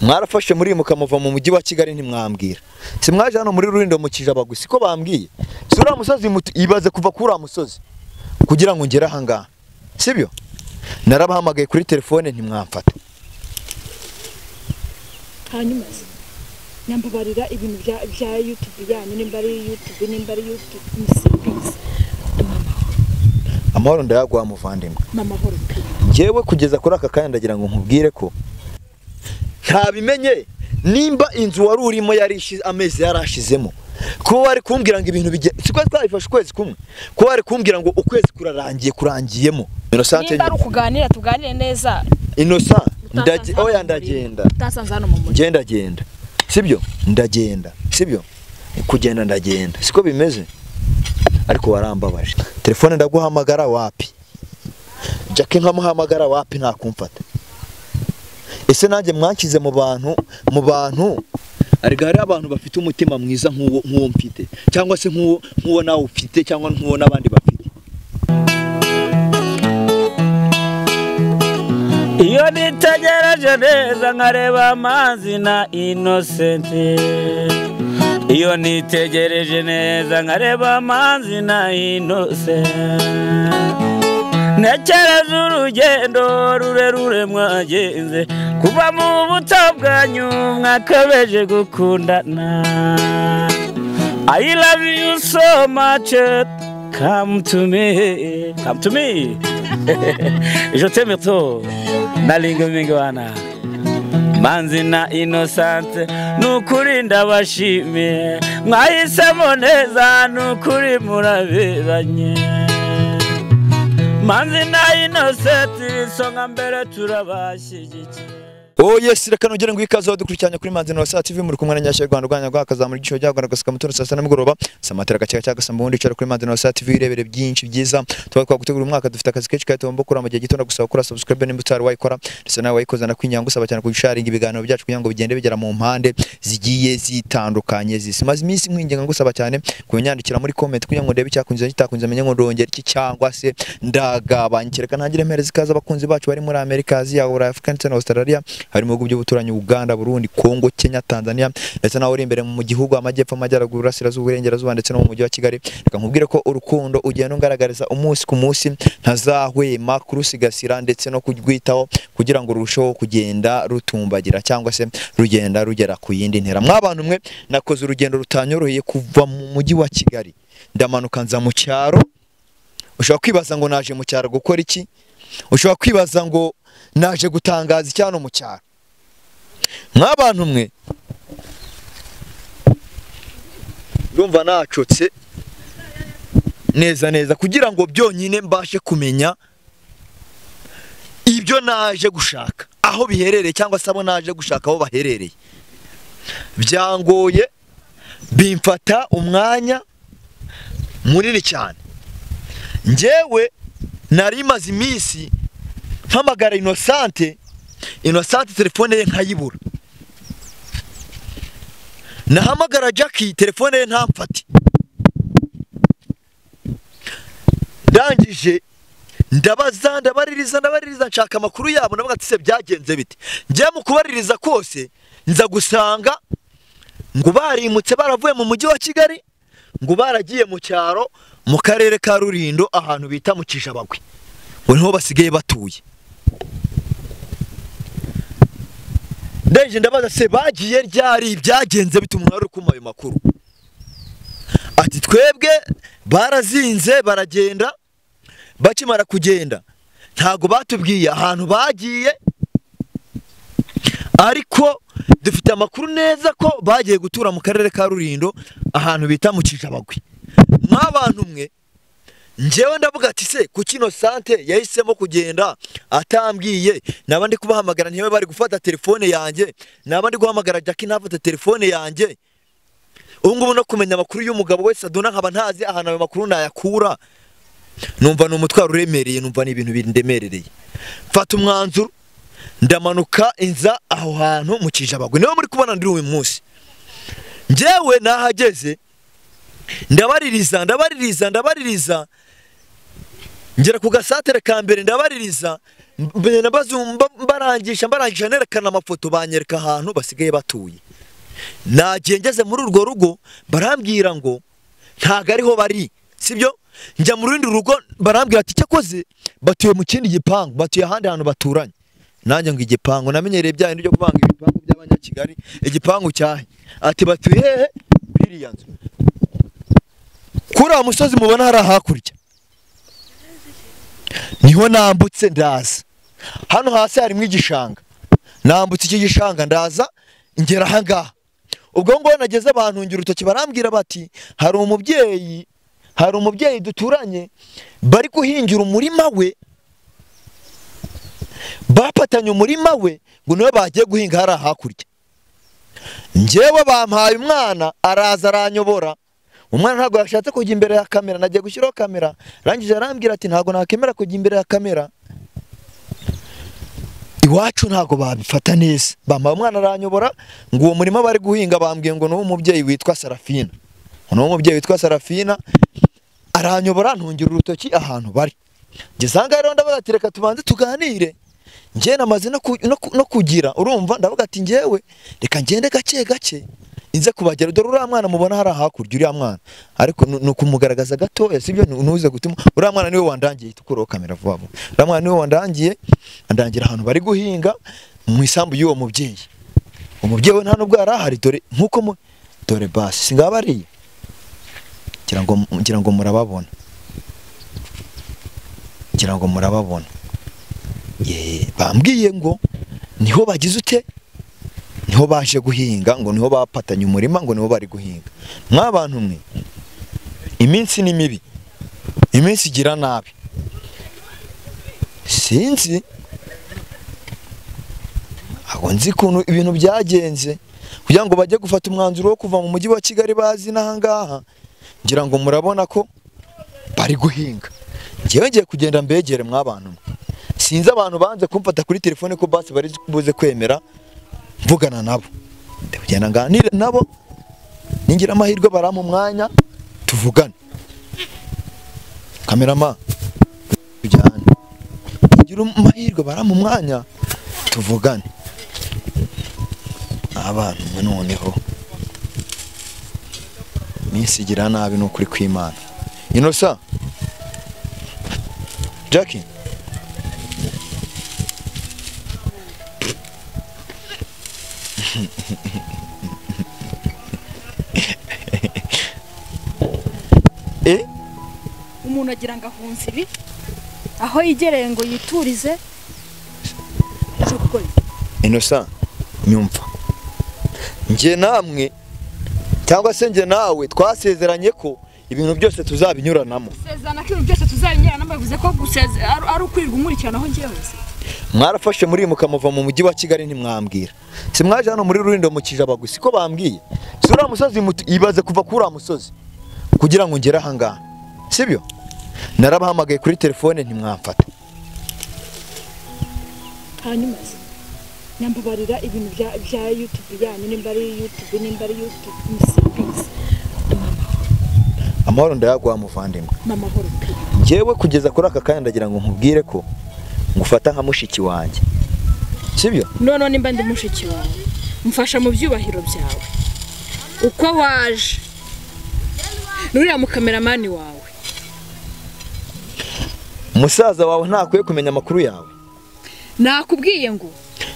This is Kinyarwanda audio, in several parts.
mwarafashe murimuka muva mu mujyi wa kigali ntimwambwira si mwaje hano muri rurindo mu kijaba gusa ko bambwiye si uriya musozi mutu- ibaze kuva kuri uriya musozi kugira ngo ngere ahangaha sibyo narabahamagaye kuri telefone ntimwamfata hanyuma se nyambabarira ibintu bya bya yutube yanyu nimba ari yutube nimba ari yutube musimbizi amahoro ndayaguha muvandimwe mama horo pe ngewe kugeza kuri aka kanya ndagira ngo nkubwire ko ntabimenye nimba inzu wari urimo yari ishi- amezi yari ashizemo kuba wari kumbwira ngo ibintu bigenda siko twabifashe ukwezi kumwe kuba wari kumbwira ngo ukwezi kurarangiye kurangiyemo Innocent nimba ari ukuganira tuganire neza Innocent utasanze ndage- hano oya mu muriro. ndagenda utasanze hano mu mujyi ngenda genda sibyo ndagenda sibyo kugenda ndagenda siko bimeze ariko warambabaje telefone ndaguhamagara wapi jackie nkamuhamagara wapi ntakumfata ese nanjye mwanshyize mu bantu mu bantu arega hariho abantu bafite umutima mwiza nk'uwo nk'uwo mfite cyangwa se nk'uwo nk'uwo nawe ufite cyangwa nk'uwo n'abandi bafite iyo nitegereje neza nkareba amazi na inosenti iyo nitegereje neza nkareba amazi na inosenti ntekereza urugendo rurerure mwagenze kuva mu buto bwanyu mwakabeje gukundana I love you so much come to me come to me je t'aime to nalinga mingi wana manzi na inosante nukuri ndabashimiye mwahisemo neza nukuri muraberanye manzi na inosante isonga mbere turabashyigikiye Oh yes, reka nongere ngo ikaze dukurikiranye kuri Manzi na Saa TV muri kumwe na Nyashya Rwanda Rwanda Rwanda kazamura igishoro cyago gasaka mutoro saa sita n'umugoroba samatera gaceka cyangwa se mbundi icara kuri Manzi na Saa TV irebere byinshi byiza tuba twagutegura umwaka dufite akazi kenshi kandi tugomba gukora mu gihe gito ndagusaba gukora subscribe nimba utari wayikora ndetse nawe wayikoze nakwinyanga gusaba cyane kugisharinga ibiganiro byacu kugira ngo bigende bigera mu mpande zigiye zitandukanye zisi maze iminsi nkwinginga ngusaba cyane kunyandikira muri comment kugira ngo ndebe icyakunze kitakunze menye ngo ndongera iki cyangwa se ndagabanya kereka ntangire mpereza ikaze abakunzi bacu bari muri Amerika Aziya Burayi Afurika ndetse na Australia hari mu bihugu by'ubuturanyi Uganda Burundi Kongo Kenya Tanzania ndetse nawe uri imbere mu gihugu amajyepfo amajyaruguru urasirazuba uburengerazuba ndetse no mu mujyi wa Kigali reka nkubwire ko urukundo ugenda ungaragariza umunsi ku munsi ntazahwema kurusigasira ndetse no kurwitaho kugira ngo rurusheho kugenda rutumbagira cyangwa se rugenda rugera ku yindi ntera mwabantu mwe nakoze urugendo rutanyoroheye kuva mu mujyi wa Kigali ndamanuka nza mu cyaro ushobora kwibaza ngo naje mu cyaro gukora iki ushobora kwibaza ngo naje gutangaza icyano mu cyaro nk'abantu mwe urumva nacotse neza neza kugira ngo byonyine mbashe kumenya ibyo naje gushaka aho biherereye cyangwa se abo naje gushaka aho baherereye byangoye bimfata umwanya munini cyane njyewe nari imaze iminsi mpamagara inosante inosante telefone ye nkayibura nahamagara jackie telefone ye ntamfate ndangije ndabaza ndabaririza ndabaririza nshaka amakuru yabo navuga ati se byagenze bite njya mu kubaririza kose nza gusanga ngo barimutse baravuye mu mujyi wa kigali ngo baragiye mu cyaro mu karere ka rurindo ahantu bita mu kijabagwe ngo niho basigaye batuye ndeje ndabaza se bagiye ryari byagenze bite umuntu wari uri kumpa ayo makuru ati twebwe barazinze baragenda bakimara kugenda ntago batubwiye ahantu bagiye ariko dufite amakuru neza ko bagiye gutura mu karere ka rurindo ahantu bita mu kijabagwe nk'abantu mwe njyewe ndavuga ati se ku kino sante yahisemo kugenda atambwiye naba ndi kubahamagara ntibe bari gufata telefone yanjye naba ndi guhamagara jackie ntafate telefone yanjye ubu ngubu no kumenya amakuru y'umugabo wese aduna nkaba ntazi ahantu ayo makuru nayakura numva ni umutwaro uremereye numva ni ibintu bindemerereye mfata umwanzuro ndamanuka inza aho hantu mu kijabagwe niwe muri kubona ndi uyu munsi njyewe nahageze ndabaririza ndabaririza ndabaririza ngera ku gasatere ka mbere ndabaririza mbagenda bazumba mbarangisha mbarangisha nerekana amafoto banyereka ahantu basigaye batuye nagiye ngeze muri urwo rugo barambwira ngo ntago ariho bari sibyo njya mu rundi rugo barambwira ati cyakoze batuye mu kindi gipangu batuye ahandi hantu baturanye nanjye ngo igipangu namenyereye bya bindi byo kuvanga ibipangu by'abanyakigali igipangu cyahe ati batuye hehe biriya nzu kuri uwo musozi mubona hari hakurya niho nambutse ndaza hano hasi harimo igishanga nambutse iki gishanga ndaza ngera ahangaha ubwo ngubwo nageze abantu ngira urutoki barambwira bati hari umubyeyi hari umubyeyi duturanye bari guhingira umurima we bapatanye umurima we ngo niwe bagiye guhinga hariya hakurya ngewe bampaye umwana araza aranyobora umwana ntabwo yashatse kujya imbere ya kamera nagiye gushyiraho kamera arangije arambwira ati ntabwo nakemera kujya imbere ya kamera iwacu ntabwo babifata neza bampaye umwana aranyobora ngo uwo murima bari guhinga bambwiye ngo ni uw'umubyeyi witwa sarafina ngo ni uw'umubyeyi witwa sarafina aranyobora ntungira urutoki ahantu bari ngeze ahangaha rero ndavuga ati reka tubanze tuganire njyewe namaze no ku- no ku- no kugira urumva ndavuga ati njyewe reka ngende gake gake inze kubagera dore uriya mwana mubona hari hakurya uriya mwana ariko nu- ni ukumugaragaza gatoya sibyo Ni- ntuze gutuma uriya mwana niwe wandangiye tukureho kamera vuba vuba uriya mwana niwe wandangiye andangira ahantu bari guhinga mu isambu y'uwo mubyeyi umubyeyi we nta nubwo yari ahari dore nk'uko mu dore basi singaba ariye ngira ngo ngira ngo murababona ngira ngo murababona Ye, bambwiye ngo niho bagize ute niho baje guhinga ngo niho bapatanye umurima ngo niho bari guhinga mwabantu mwe iminsi ni mibi iminsi igira nabi sinzi ntabwo nzi ukuntu ibintu byagenze kugira ngo bajye gufata umwanzuro wo kuva mu mujyi wa kigali bazi n'aha ngaha ngira ngo murabona ko bari guhinga ngewe ngiye kugenda mbegere mwabantu mwe sinzi abantu banze kumfata kuri telefone ko basi bari buze kwemera mvugana nabo Ndi kugenda nganire nabo ningira amahirwe barampa umwanya tuvugane kamerama tujyane ningira amahirwe barampa umwanya tuvugane abantu mwe noneho minsi igira nabi ni ukuri kw'imana inosa jackie eh umuntu agira ngo ahunze ibi aho yegereye ngo yiturize aje gukora iki? inosa nyumva njye namwe cyangwa se njye nawe twasezeranye ko ibintu byose tuzabinyuranamo gusezerana ko ibintu byose tuzabinyurana bavuze ko guseze ari ari ukwirirwa umurikirana aho ngiye hose mwarafashe muri mukamuva mu mujyi wa kigali ntimwambwira si mwaje hano muri rurindo mu kijaba gusa siko bambwiye si uriya musozi mutu- ibaze kuva kuri uriya musozi kugira ngo ngere ahangaha sibyo narabahamagaye kuri telefone ntimwamfata hanyuma se nyambabarira ibintu bya bya yutubi yanyu nimba ari yutubi nimba ari yutubi misipizi amahoro ndayaguha muvandimwe mama horo pe njyewe kugeza kuri aka kanya ndagira ngo nkubwire ko ngufata nka mushiki wanjye sibyo noneho nimba ndi mushiki wawe mfasha mu byubahiro byawe uko waje n'uriya mukameramani wawe musaza wawe ntakwiye kumenya amakuru yawe nakubwiye ngo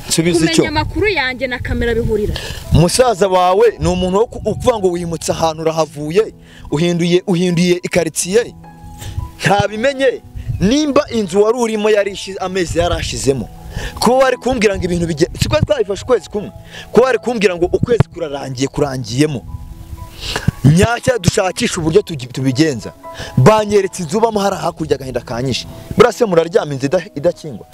nsubiza icyo kumenya amakuru yanjye na kamera bihurira musaza wawe ni umuntu wo ku- ukuvuga ngo wimutse ahantu urahavuye uhinduye uhinduye ikaritsiye ntabimenye nimba inzu wari urimo yari ishi- amezi yarashizemo kuba wari kumbwira ngo ibintu bige siko twabifashe ukwezi kumwe kuba wari kumbwira ngo ukwezi kurarangiye kurangiyemo nyacya dushakisha uburyo tugi- tubigenza banyeretse inzu ubamo hari hakurya agahinda kanyishe buriya se muraryama inzu ida- idakingwa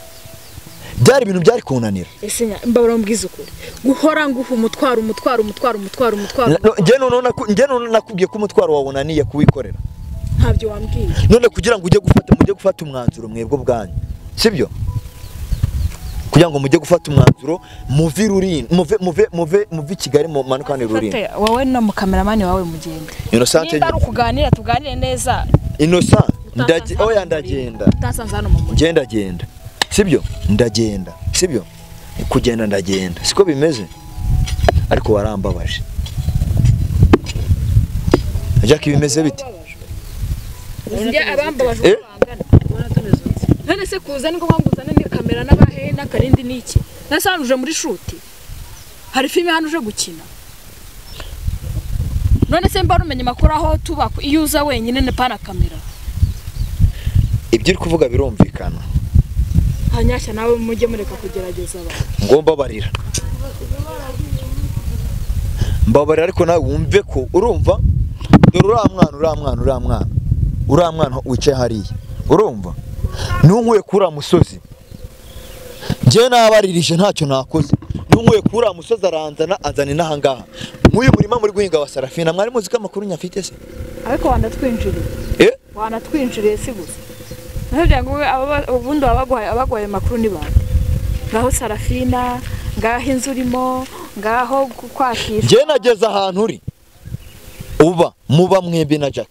byari ibintu byari kunanira ese nya- mbabara mubwiza ukuri guhora nguha umutwaro umutwaro umutwaro umutwaro umutwaro Na- no, njye noneho naku- njye noneho nakubwiye ko umutwaro wawe unaniye kuwikorera ntabyo wambwiye none kugira ngo ujye gufata mujye gufata umwanzuro mwebwe ubwanyu sibyo kugira ngo mujye gufata umwanzuro muve i Rulindo- muve muve muve muve i kigali mumanuke hano i rulindo Fate, wowe na mukameramani wawe mugende inosante nimba ari ukuganira tuganire neza inosante utasanze hano oya mu muriro. ndagenda utasanze hano mu mujyi ngenda genda sibyo ndagenda sibyo kugenda ndagenda siko bimeze ariko warambabaje jack bimeze bite njya abambabajwe Eh? uko bangana none se kuza ni ngombwa uzane ni kamera n'abahe n'akarindi ni iki nase hano uje muri shuti hari filime hano uje gukina none se mba rumenya amakuru aho tuba iyo uza wenyine ni pana kamera ibyo uri kuvuga birumvikana hanyashya nawe mujye mureka kugerageza abantu ngomba barira mbabarira ariko nawe wumve ko urumva dore uriya mwana uriya mwana uriya mwana uriya mwana wicaye hariya urumva ntunkuye kuri uriya musozi njyewe nabaririje ntacyo nakoze ntunkuye kuri uriya musozi aranzana anzana inaha ngaha nk'uyu murima muri guhinga wa sarafina mwari muzi ko amakuru nyafite se ariko wanatwinjiriye Eh? wanatwinjiriye si gusa nababwira ngo wowe aba- ubundi baba baguhaye- abaguhaye amakuru ni bantu ngaho sarafina ngaho inzu urimo ngaho ku- kwakisha njyewe nageze ahantu uri uba muba mwembi na jack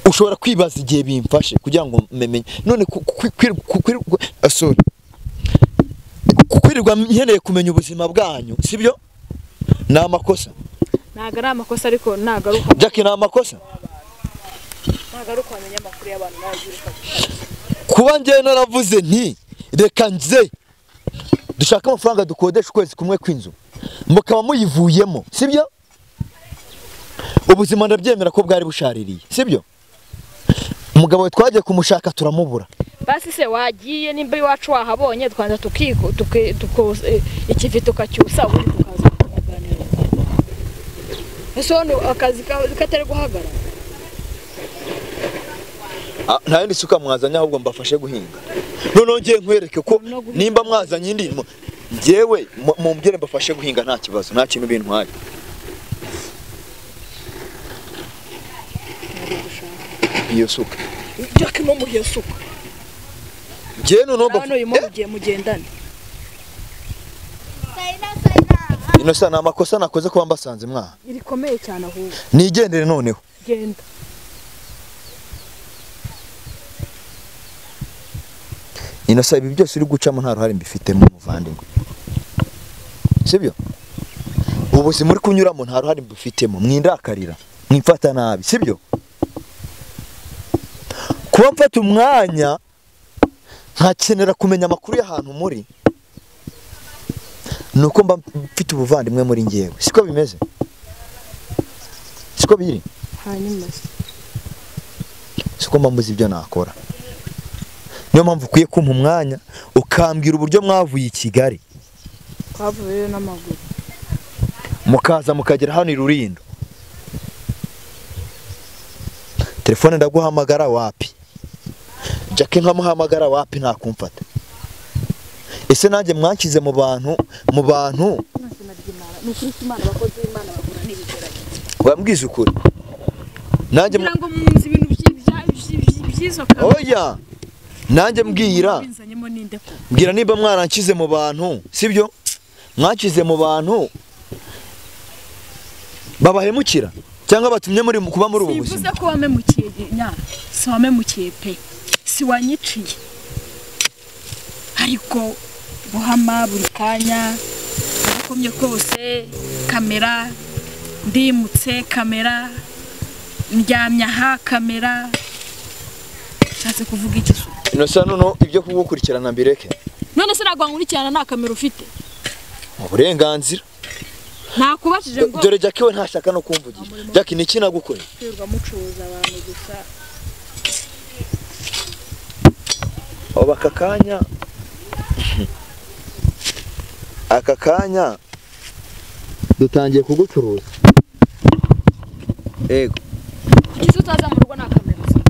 ushobora kwibaza igihe bimfashe kugira ngo mmenye none ku- ku- kwi- ku- kwi- ku- ah, sorry. Ku- kwirirwa nkeneye kumenya ubuzima bwanyu sibyo ni amakosa ntabwo ari amakosa ariko nagaruka jack ni amakosa nagaruka wamenya amakuru y'abantu nawe ugira uko abyumva. kuba njyewe naravuze nti reka nze dushake amafaranga dukodesha ukwezi kumwe kw'inzu mukaba muyivuyemo sibyo ubuzima ndabyemera ko bwari bushaririye sibyo umugabo we twagiye kumushaka turamubura basi se wagiye nimba iwacu wahabonye twanza tukiko tuki- tuko- eh, ikivi tukacyusa ubundi tukaza kuganira ese hano akazi kawe katari guhagarara nta yindi suka mwazanye ahubwo mbafashe guhinga noneho ngiye nkwereke ko nimba mwazanye indi mu- njyewe mu- mumbwire mbafashe guhinga nta kibazo nta kintu bintwaye iyo suka jack no muhiye suka njyewe noneho hano uyu mbafashe mugiye mugendane inosa ni amakosa nakoze kuba mbasanze mwaha irikomeye cyane ahubwo nigendere noneho genda inosa ibi byose uri gucamo nta ruhare mbifitemo muvandimwe sibyo ubuzima uri kunyuramo nta ruhare mbufitemo mwindakarira mwimfata nabi sibyo kuba mfata umwanya nkakenera kumenya amakuru y'ahantu muri ni uko mba mfite ubuvandimwe muri ngewe siko bimeze siko biri hanyuma siko mbamuzi ibyo nakora niyo mpamvu ukwiye kumpa umwanya ukambwira uburyo mwavuye i kigali twavuyeyo n'amaguru mukaza mukagera hano i rurindo telefone ndaguhamagara wapi jack nkamuhamagara wapi ntakumfata ese nanjye mwanshyize mu bantu mu bantu ni ukuri imana abakozi b'imana bahura n'ibigeragezo wambwiza ukuri nanjye mu- kugira ngo munzi ibintu byi- bya- byi- byi- byizo kandi oya nanjye mbwira binzanyemo n'inde ko mbwira niba mwaranshyize mu bantu sibyo mwanshyize mu bantu babahemukira cyangwa batumye muri kuba muri ubu bivuze buzima ko wamemukiye nyara si wamemukiye pe si wanyiciye ariko buhama buri kanya agakomye kose kamera ndimutse kamera ndyamye aha kamera nshatse kuvuga iki se inosa noneho ibyo kugukurikirana mbireke none se ntabwo wankurikirana nta kamera ufite uburenganzira nakubajije ngo dore jack we ntashaka no kumvugisha jack ni iki nagukoreye kwirwa mucuruza abantu gusa ubu aka kanya aka kanya dutangiye kugucuruza yego kugeza utaza mu rugo nta kamera ufite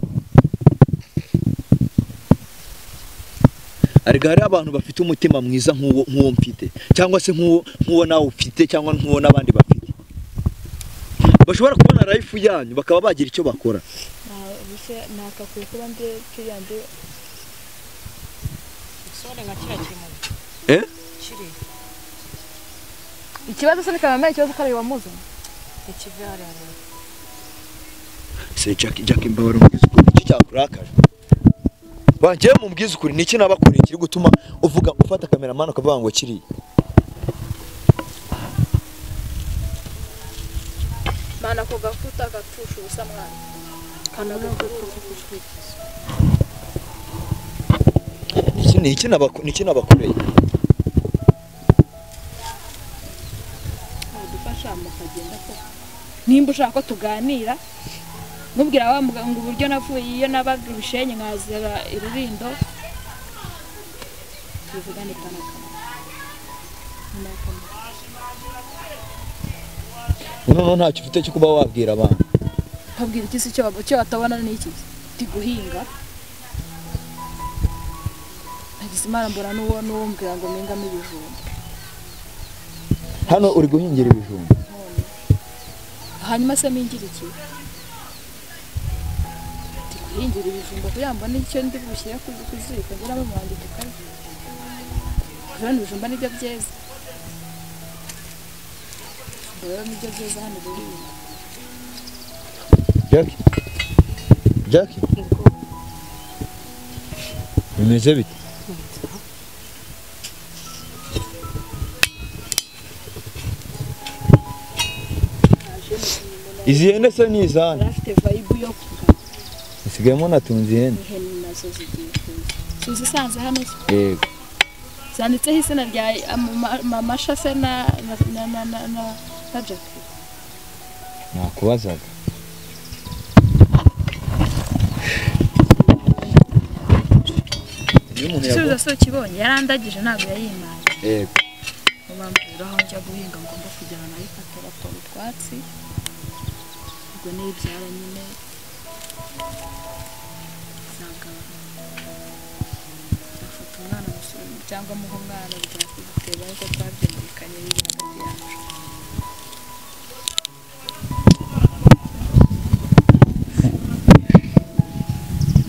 ariko hariho abantu bafite umutima mwiza nk'uwo nk'uwo mfite cyangwa se nk'uwo nk'uwo nawe ufite cyangwa nk'uwo n'abandi bafite bashobora kubona rayifu yanyu bakaba bagira icyo bakora ntakakwiye kuba ndi kiriya ndi sore nka kiriya kiri mu Eh? kiri ikibazo se bikamama ikibazo ko ari wamuzanye ikivi hariya mu se jack jack mbabara umugezi ukuntu iki cyakurakaje bangiye mu mbwiza ukuri ni iki nabakuriye kiri gutuma uvuga ufata kameramani ukavuga ngo kiriya mana ako gakuta gapfusha ubusa mwana kana gakurura ubujwikizo ni iki- ni iki nabaku- ni iki nabakoreye mwadufasha mukagenda ko nimba ushaka ko tuganira mubwira wa muganga uburyo navuye iyo nabaga ibishenyi nkazira irurindo tubivugane kana kana nyuma yo kumva. noneho ntacyo ufite cyo kuba wabwira abantu babwira iki se icyo babo- icyo batabona ni iki ndi guhinga nagize imana mbona n'uwo n'uwo mbwira ngo mpingamo ibijumba hano uri guhingira ibijumba hanyuma se mpingira iki ndi guhingira ibijumba kugira ngo mbone icyo ndi bushyire ku ku ziko ngeramo muhangi tukarya kubera ibijumba nibyo byeze Ubwo rero nibyo byeze hano guhinga jackie jackie bimeze bite izi hene se ni izana afite vayibu yo kugana isigayemo natunze ihene ihene nazo zigiye kuza tuzi isanze hano se yego zanditseho izina rya ama- mamasha se na na na na na na na Jackie nakubazaga iyo umuntu igisubizo yaguha si ukibonye yarandagije ntabwo yayimaye yego mu bambwira aho njya guhinga ngomba kujyana nayo ifata raporo utwatsi ubwo niyibyara nyine izagaruka nzafata umwana musu- cyangwa muha umwana byakugutera ariko twabyumvikanye biri hagati yacu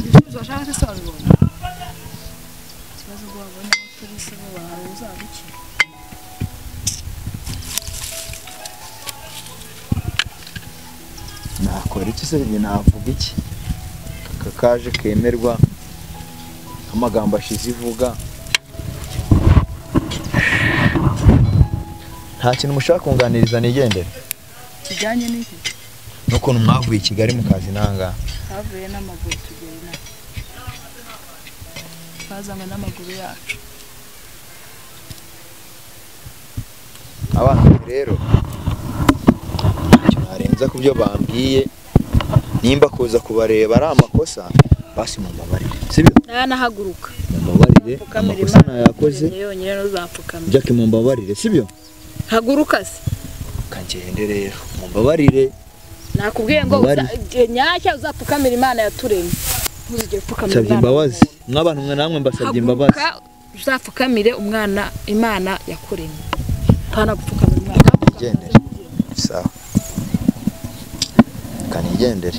ibisubizo washaka se wabibonye ikibazo ubwo wabonye aho turi se bo bahawe uzabikira nakora iki se njye navuga iki aka kaje kemerwa amagambo ashize ivuga nta kintu mushaka kunganiriza nigendera kijyanye n'iki n'ukuntu mwavuye i kigali mukazi nangaha twavuye n'amaguru tugera inaha twazanywe n'amaguru yacu abana rero ntacyo narenza ku byo bambwiye nimba kuza kubareba ari amakosa basi mumbabarire sibyo ntanahaguruka mumbabarire amakosa nayakoze yonyine ntuzapfukamira jack mumbabarire sibyo haguruka se kagende rero mumbabarire nakubwiye ngo Mubari. uza- igihe nyacyo uzapfukamira imana yaturemye ntuzigere upfukamira nsabye imana imbabazi mw'abantu mwe namwe mbasabye imbabazi haguruka uzapfukamire umwana imana yakuremye ntana gupfukamira imana nigendere sawa kanigendere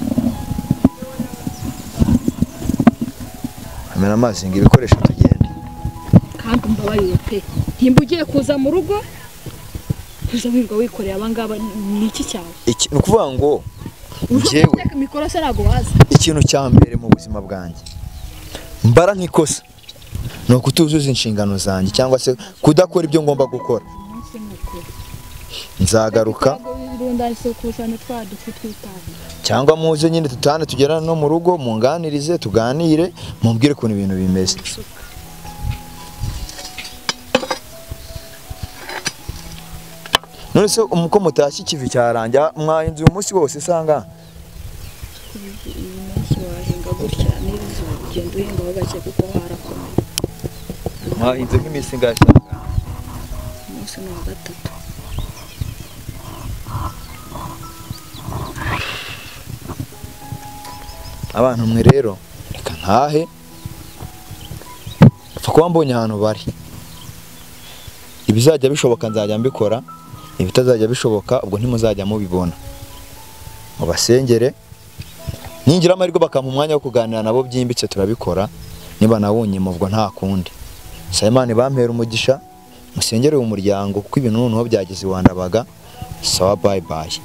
amena amazi ngo ibikoresho tugende kandi umbabarire pe nimba ugiye kuza mu rugo kuza wirirwa wikoreye abangaba ni iki cyawe Iki- ni ukuvuga ngo njyewe Ureka mikoro se ntabwo waza ikintu cya mbere mu buzima bwanjye mbara nk'ikosa ni ukutuzuza inshingano zanjye cyangwa se kudakora ibyo ngomba gukora umunsi mukuru nzagaruka irundahise kusanya twa dufi twitaho cyangwa muze nyine tutane tugerane no mu rugo munganirize tuganire mumbwire ukuntu ibintu bimeze none se umuko mutashye ikivi cyarangira mwayinze uyu munsi wose sanga uyu munsi wahinga gutya n'izuba ugenda uhingaho gake kuko harakomeye mwayinze nk'iminsi ingahe sanga umunsi ni uwa gatatu abantu mwe rero reka ntahe mpfa kuba mbonye ahantu bari ibizajya bishoboka nzajya mbikora ibitazajya bishoboka ubwo ntimuzajya mubibona mubasengere ningira amahirwe bakampa umwanya wo kuganira nabo byimbitse turabikora niba nawunyima ubwo nta kundi nsaba imana ibampera umugisha musengere uyu muryango kuko ibintu noneho byageze iwandabaga sawa bayi bayi